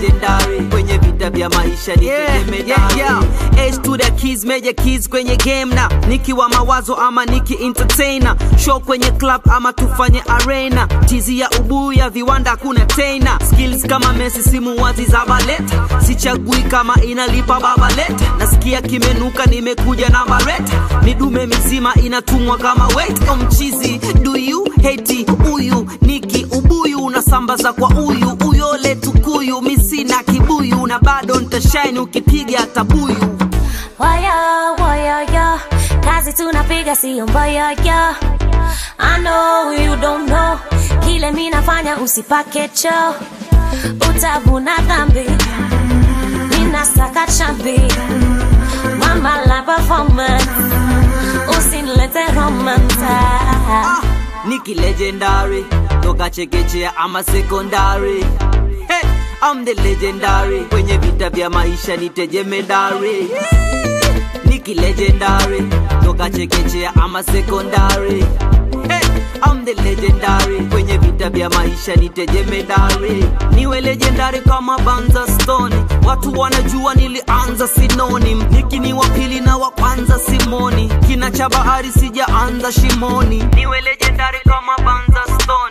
legendary kwenye vita vya maisha ni Yeah, tegemedari yeah, yeah. H to the keys, major keys kwenye game na nikiwa mawazo ama niki entertainer show kwenye club ama tufanye arena tizi ya ubuyu ya viwanda kuna tena skills kama Messi simu wazi za baleta sichagui kama inalipa babalet nasikia kimenuka nimekuja na baret midume mizima inatumwa kama weight o mchizi do you hate huyu niki ubuyu unasambaza kwa uyu uyole tukuyu misina kibuyu na bado ntashine ukipiga tabuyu Waya, waya, ya Kazi tunapiga siyo mbaya, ya I know you don't know Kile mi nafanya usipake cho Utavuna dhambi Ninasaka chambi Mama la performance Usinilete romance Ah, Niki legendary toka chekechea ama sekondari hey, I'm the legendary kwenye vita vya maisha ni tegemedari Niki legendary toka chekechea ama sekondari hey, I'm the legendary kwenye vita vya maisha ni tegemedari niwe legendary kama Banza Stone watu wanajua nilianza sinonim Niki ni wa pili na wa kwanza Simoni kina cha bahari sijaanza shimoni niwe legendary kama Banza Stone